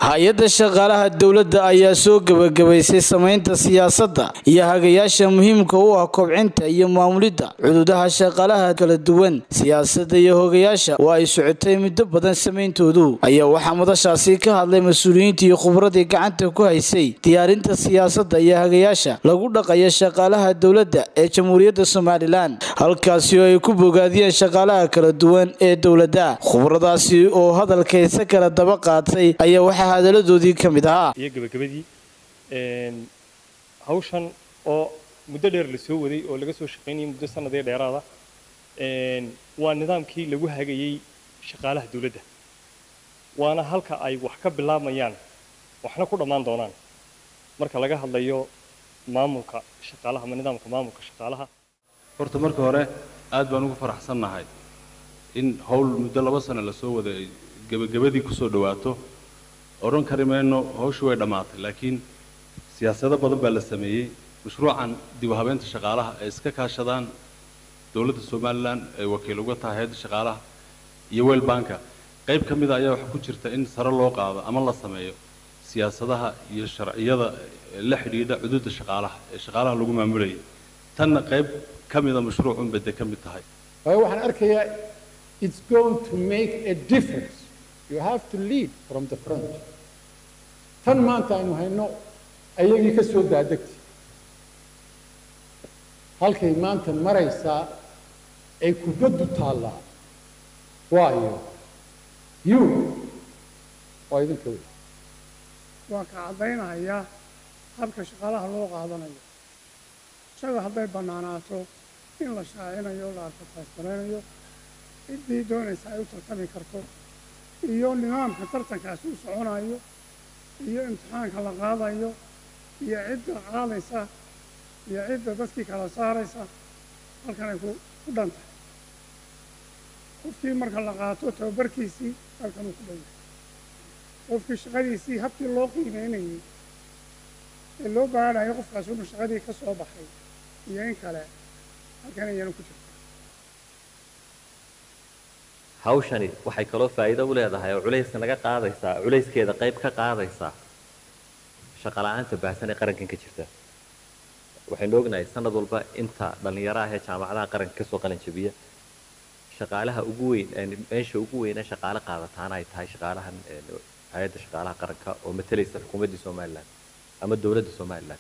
hay-adda shaqaalaha dowladda ayaa soo gebagabaysay samaynta siyaasadda iyo hagayaasha muhiimka u ah kobcinta iyo maamulidda cududaha shaqaalaha kala duwan siyaasadda iyo hogayaasha oo ay socotay muddo badan sameyntoodu ayaa waxaa madashaasi ka hadlay mas-uuliyiintii iyo khubradii gacanta ku haysay diyaarinta siyaasadda iyo hagayaasha lagu dhaqayo shaqaalaha dowladda ee jamhuuriyadda somalilan halkaasi oo ay ku bogaadiyeen shaqaalaha kala duwan ee dowladda khubradaasi oo hadalkaysa kala daba qaatay ayaa waxaa hadaladoodii ka mid ahaa iyo gebagabadii hawshan oo muddo dheer la soo waday oo laga soo shaqaynayay muddo sanadee dheeraada waa nidaamkii lagu hagayey shaqaalaha dawladda waana halka ay wax ka bilaabmayaan waxna ku dhammaan doonaan marka laga hadlayo maamulka shaqaalaha ama nidaamka maamulka shaqaalaha horta marka hore aad baan ugu faraxsannahay in howl muddo laba sano la soo waday ay gebagabadii ku soo dhawaato odhan kari mayno hawshii way dhammaatay laakiin siyaasado badan baa la sameeyey mashruucan dib u habeynta shaqaalaha ay iska kaashadaan dowladda somalilan ay wakiil uga tahay hay-adda shaqaalaha iyo weel banka qayb ka mida ayaa waxaa ku jirta in sare loo qaado ama la sameeyo siyaasadaha iyo sharciyada la xidhiidha cuduudda shaqaalaha ee shaqaalaha lagu maamulayay tanna qayb ka mida mashruucun bay dee ka mid tahay waayo waxaan arkayaa it's going to make a difference you have to lead from the front tan maanta aynu hayno ayagii ka soo daadegtay halkay maanta maraysaa ay kubaddu taallaa waayo you waa idinka wey waan ka caddaynayaa habka shaqaalaha loo qaadanayo isaga hadday bannaanaato in la shaacinayo la adfartaysgaraynayo ciddii doonaysa ay u tartami karto iyo nidaamka tartankaasi u soconayo iyo imtixaanka la qaadayo iyo cidda qaadaysa iyo cidda dadkii kala saaraysa halkan ay ku dhan tahay qofkii marka la qaato tababarkiisii halkan uu ku dhan yahay qofkii shaqadiisii habkii loo qiimeynayay ee loo baadhayo qofkaas unu shaqadii ka soo baxay iyo in kale halkan ayanu ku jirta hawshani waxay kaloo faa'iido u leedahay oo culayska naga qaadaysaa culayskeeda qayb ka qaadaysaa shaqala-aanta baahsan ee qarankan ka jirta waxaynu ognahay sanad walba inta dhallinyaro ah ee jaamacadaha qaranka kasoo qalin jabiya shaqaalaha ugu weyn meesha ugu weyne shaqaale qaadataana ay tahay shaqaalahan hay-adda shaqaalaha qaranka oo matalaysa xukuumaddii somalilan ama dowladda somalilan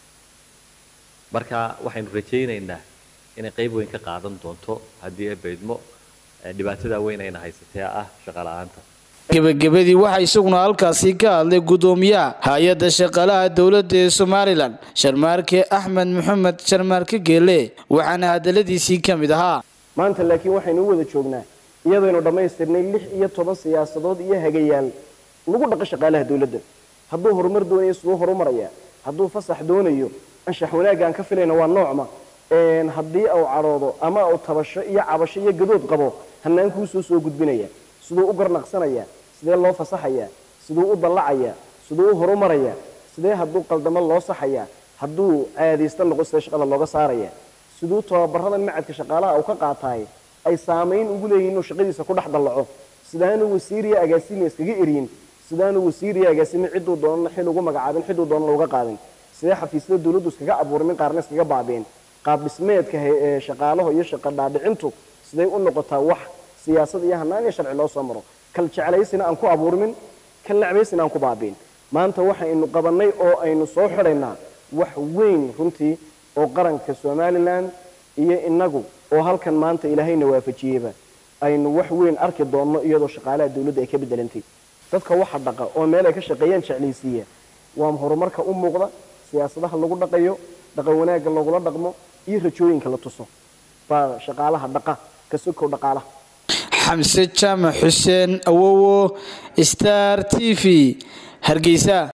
marka waxaynu rajaynaynaa inay qayb weyn ka qaadan doonto haddii ay baydmo dhibaatada weyn ayna haysatee ah shaqala-aanta gebagabadii waxaa isaguna halkaasi ka hadlay guddoomiyaha hay-adda shaqaalaha dowladda ee somalilan sharmaarke axmed maxamed sharmaarke geele waxaana hadaladiisii ka mid ahaa maanta laakiin waxaynu u wada joognaa iyadaynu dhammaystirnay lix iyo toban siyaasadood iyo hagayaal lagu dhaqo shaqaalaha dowladda hadduu horumar doonayo siduu horumaraya hadduu fasax doonayo anshax wanaagga aan ka filayna waa noocma haddii uu cadhoodo ama uu tabasho iyo cabasho iyo gadood qabo hanaankuu soo soo gudbinaya siduu u garnaqsanaya sidee loo fasaxaya siduu u dallacaya siduu u horumaraya sidee hadduu qaldamo loo saxaya hadduu caadaysta noqo sidee shaqada looga saaraya siduu tababaradan macadka shaqaalaha uu ka qaataay ay saamayn ugu leeyihin inuu shaqadiisa ku dhex dallaco sidaanu wasiiriya agaasimi iskaga eryin sidaanu wasiiriya agaasimi cidduu doonana xil ugu magacaabin cidduu doonana uga qaadin sidee xafiisyada dawladdu iskaga abuurmin qaarna iskaga baabeen qaab dhismeedka shaqaalaho iyo shaqa dhaadhicintu siday u noqotaa wax siyaasad iyo hanaan iyo sharci loo soo maro kal jeclaysina aan ku abuurmin kal necbaysina aan ku baabiin maanta waxaynu qabannay oo aynu soo xidhaynaa wax weyn runtii oo qaranka somalilan iyo innagu oo halkan maanta ilaahayna waafajiyeyba aynu wax weyn arki doonno iyadoo shaqaalaha dawladda ay ka bedelantay dadka waxa dhaqa oo meel ay ka shaqeeyaan jeclaysiiya waa horumarka u muuqda siyaasadaha lagu dhaqayo dhaqan wanaagga lagula dhaqmo iyo rajooyinka la tuso baa shaqaalaha dhaqa ka sokow dhaqaalaha xamse jaamac xuseen awowo star t v hargeysa